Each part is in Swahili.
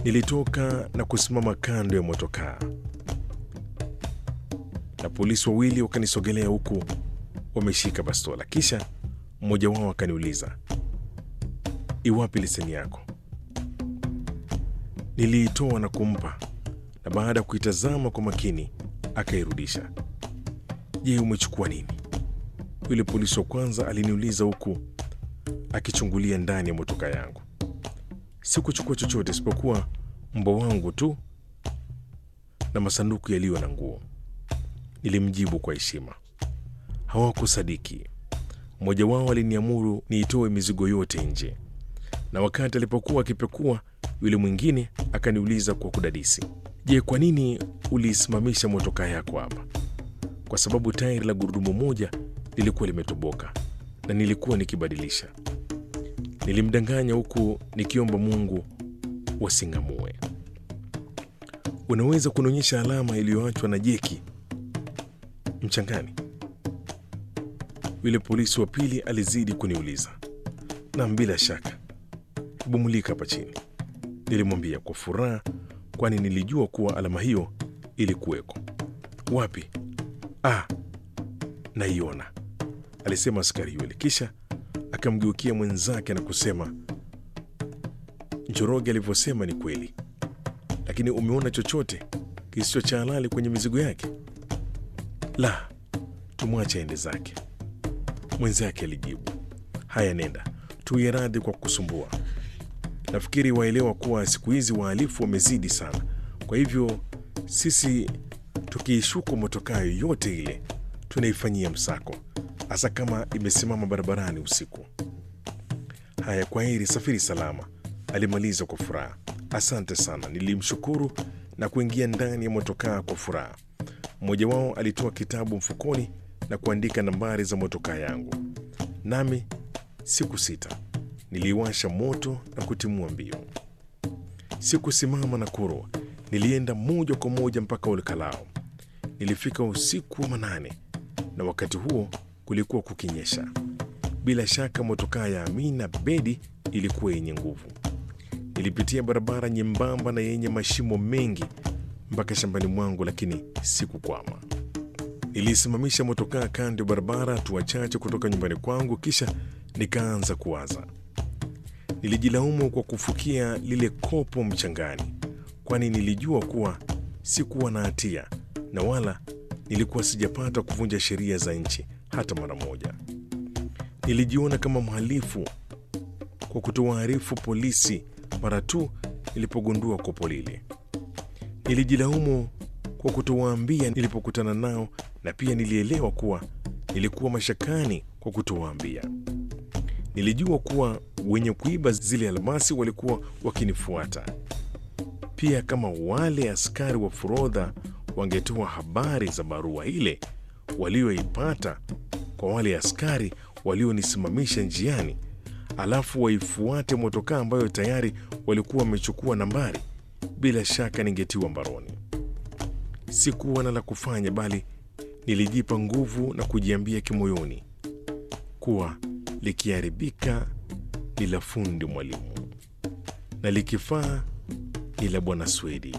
Nilitoka na kusimama kando ya motokaa, na polisi wawili wakanisogelea huku wameshika bastola. Kisha mmoja wao akaniuliza, iwapi leseni yako? Niliitoa na kumpa, na baada ya kuitazama kwa makini akairudisha. Je, umechukua nini? Yule polisi wa kwanza aliniuliza huku akichungulia ndani ya motoka yangu. Sikuchukua chochote isipokuwa mbwa wangu tu na masanduku yaliyo na nguo, nilimjibu kwa heshima. Hawakusadiki. Mmoja wao aliniamuru niitoe mizigo yote nje, na wakati alipokuwa akipekua, yule mwingine akaniuliza kwa kudadisi, je, kwa nini uliisimamisha motokaa yako hapa? Kwa sababu tairi la gurudumu moja lilikuwa limetoboka na nilikuwa nikibadilisha. Nilimdanganya huku nikiomba Mungu wasing'amue. Unaweza kunionyesha alama iliyoachwa na jeki mchangani? Yule polisi wa pili alizidi kuniuliza. Nam, bila shaka, hebu mulika hapa chini, nilimwambia kwa furaha, kwani nilijua kuwa alama hiyo ilikuweko. Wapi? Ah, naiona, alisema askari yule, kisha akamgeukia mwenzake na kusema, Njoroge alivyosema ni kweli, lakini umeona chochote kisicho cha halali kwenye mizigo yake? La, tumwache aende zake. Mwenzake alijibu, haya, nenda, tuye radhi kwa kusumbua. Nafikiri waelewa kuwa siku hizi wahalifu wamezidi sana, kwa hivyo sisi tukiishuku motokaa yoyote ile tunaifanyia msako, hasa kama imesimama barabarani usiku. Haya, kwa heri, safiri salama, alimaliza kwa furaha. Asante sana, nilimshukuru na kuingia ndani ya motokaa kwa furaha. Mmoja wao alitoa kitabu mfukoni na kuandika nambari za motokaa yangu, nami siku sita niliwasha moto na kutimua mbio. Sikusimama na kurwa, nilienda moja kwa moja mpaka Olkalao. Nilifika usiku wa manane, na wakati huo kulikuwa kukinyesha. Bila shaka motokaa ya Amina Bedi ilikuwa yenye nguvu. Nilipitia barabara nyembamba na yenye mashimo mengi mpaka shambani mwangu, lakini sikukwama. Nilisimamisha motokaa kando ya barabara, hatua chache kutoka nyumbani kwangu, kisha nikaanza kuwaza. Nilijilaumu kwa kufukia lile kopo mchangani, kwani nilijua kuwa sikuwa na hatia na wala nilikuwa sijapata kuvunja sheria za nchi hata mara moja. Nilijiona kama mhalifu kwa kutowaarifu polisi mara tu nilipogundua kopo lile. Nilijilaumu kwa kutowaambia nilipokutana nao, na pia nilielewa kuwa nilikuwa mashakani kwa kutowaambia. Nilijua kuwa wenye kuiba zile almasi walikuwa wakinifuata pia. Kama wale askari wa forodha wangetoa habari za barua ile walioipata kwa wale askari walionisimamisha njiani, alafu waifuate motokaa ambayo tayari walikuwa wamechukua nambari, bila shaka ningetiwa mbaroni. Sikuwa na la kufanya, bali nilijipa nguvu na kujiambia kimoyoni kuwa likiharibika ni la fundi mwalimu na likifaa ni la bwana Swedi.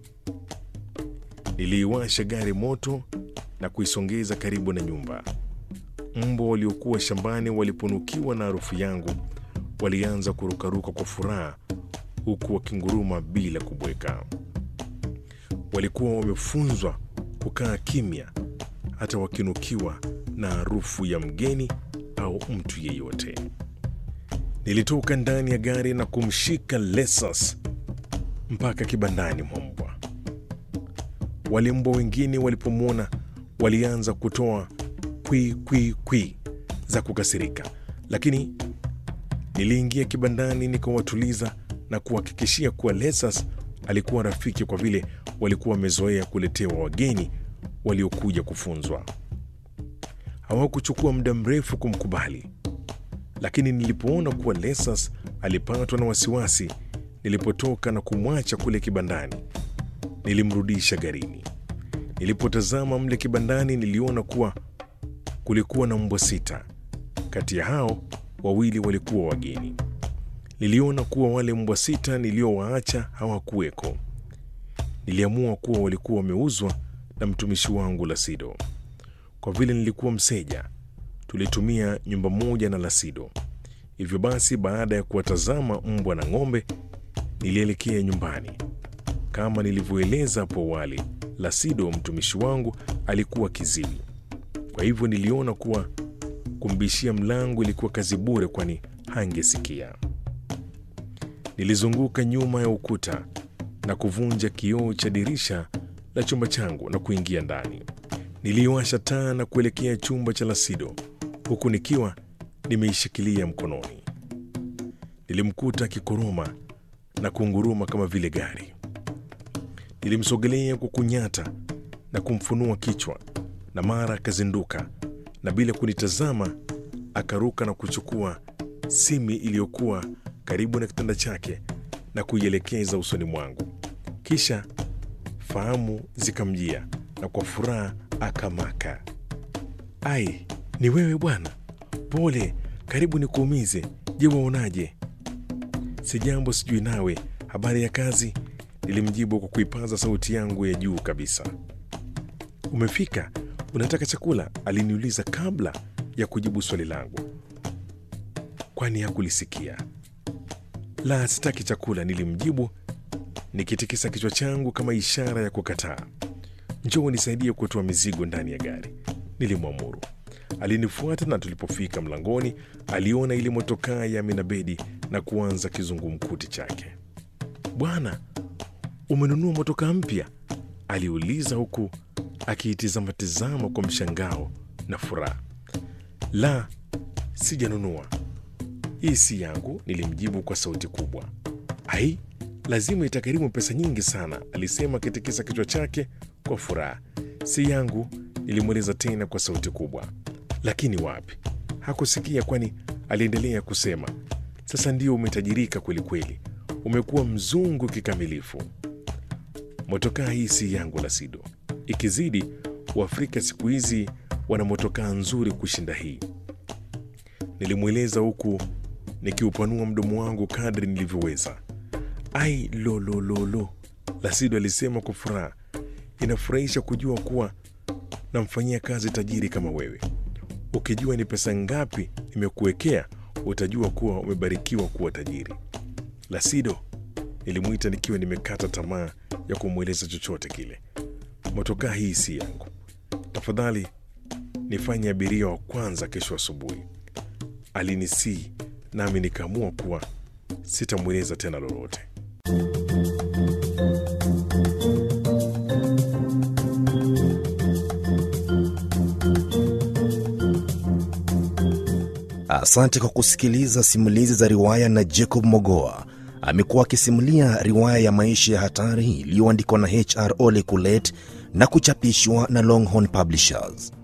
Niliiwasha gari moto na kuisongeza karibu na nyumba. Mbwa waliokuwa shambani waliponukiwa na harufu yangu walianza kurukaruka kwa furaha, huku wakinguruma bila kubweka. Walikuwa wamefunzwa kukaa kimya, hata wakinukiwa na harufu ya mgeni au mtu yeyote. Nilitoka ndani ya gari na kumshika Lesas mpaka kibandani mwa mbwa. Wale mbwa wengine walipomwona walianza kutoa kwi kwi kwi za kukasirika, lakini niliingia kibandani nikawatuliza na kuhakikishia kuwa Lesas alikuwa rafiki, kwa vile walikuwa wamezoea kuletewa wageni waliokuja kufunzwa. Hawakuchukua muda mrefu kumkubali, lakini nilipoona kuwa Lesas alipatwa na wasiwasi nilipotoka na kumwacha kule kibandani, nilimrudisha garini. Nilipotazama mle kibandani, niliona kuwa kulikuwa na mbwa sita. Kati ya hao wawili walikuwa wageni. Niliona kuwa wale mbwa sita niliowaacha hawakuweko. Niliamua kuwa walikuwa wameuzwa na mtumishi wangu Lasido. Kwa vile nilikuwa mseja, tulitumia nyumba moja na Lasido. Hivyo basi, baada ya kuwatazama mbwa na ng'ombe, nilielekea nyumbani. Kama nilivyoeleza hapo awali, Lasido mtumishi wangu alikuwa kiziwi. Kwa hivyo niliona kuwa kumbishia mlango ilikuwa kazi bure, kwani hangesikia. Nilizunguka nyuma ya ukuta na kuvunja kioo cha dirisha la chumba changu na kuingia ndani. Niliwasha taa na kuelekea chumba cha Lasido huku nikiwa nimeishikilia mkononi. Nilimkuta akikoroma na kunguruma kama vile gari. Nilimsogelea kwa kunyata na kumfunua kichwa, na mara akazinduka na bila kunitazama akaruka na kuchukua simi iliyokuwa karibu na kitanda chake na kuielekeza usoni mwangu. Kisha fahamu zikamjia na kwa furaha akamaka, ai, ni wewe bwana? Pole, karibu nikuumize. Je, waonaje? Si jambo, sijui nawe, habari ya kazi? Nilimjibu kwa kuipaza sauti yangu ya juu kabisa. Umefika? Unataka chakula? Aliniuliza kabla ya kujibu swali langu, kwani hakulisikia. La, sitaki chakula, nilimjibu nikitikisa kichwa changu kama ishara ya kukataa. Njoo nisaidie kutoa mizigo ndani ya gari, nilimwamuru. Alinifuata na tulipofika mlangoni, aliona ile motokaa ya Aminabedi na kuanza kizungumkuti chake. Bwana, umenunua motokaa mpya? aliuliza huku akiitizama-tizama kwa mshangao na furaha. La, sijanunua, hii si yangu, nilimjibu kwa sauti kubwa. Ai, lazima itakarimu pesa nyingi sana, alisema akitikisa kichwa chake kwa furaha. Si yangu, nilimweleza tena kwa sauti kubwa. Lakini wapi, hakusikia, kwani aliendelea kusema, sasa ndio umetajirika kweli kweli, umekuwa mzungu kikamilifu. Motokaa hii si yangu, Lasido. Ikizidi, Waafrika siku hizi wana motokaa nzuri kushinda hii, nilimweleza huku nikiupanua mdomo wangu kadri nilivyoweza. Ai, lolololo, Lasido alisema kwa furaha. Inafurahisha kujua kuwa namfanyia kazi tajiri kama wewe. Ukijua ni pesa ngapi nimekuwekea, utajua kuwa umebarikiwa kuwa tajiri. Lasido, nilimwita nikiwa nimekata tamaa ya kumweleza chochote kile. Motokaa hii si yangu, tafadhali nifanye abiria wa kwanza kesho asubuhi. Alinisii nami nikaamua kuwa sitamweleza tena lolote. Asante kwa kusikiliza simulizi za riwaya na Jacob Mogoa. Amekuwa akisimulia riwaya ya maisha ya hatari iliyoandikwa na HR Ole Kulet na kuchapishwa na Longhorn Publishers.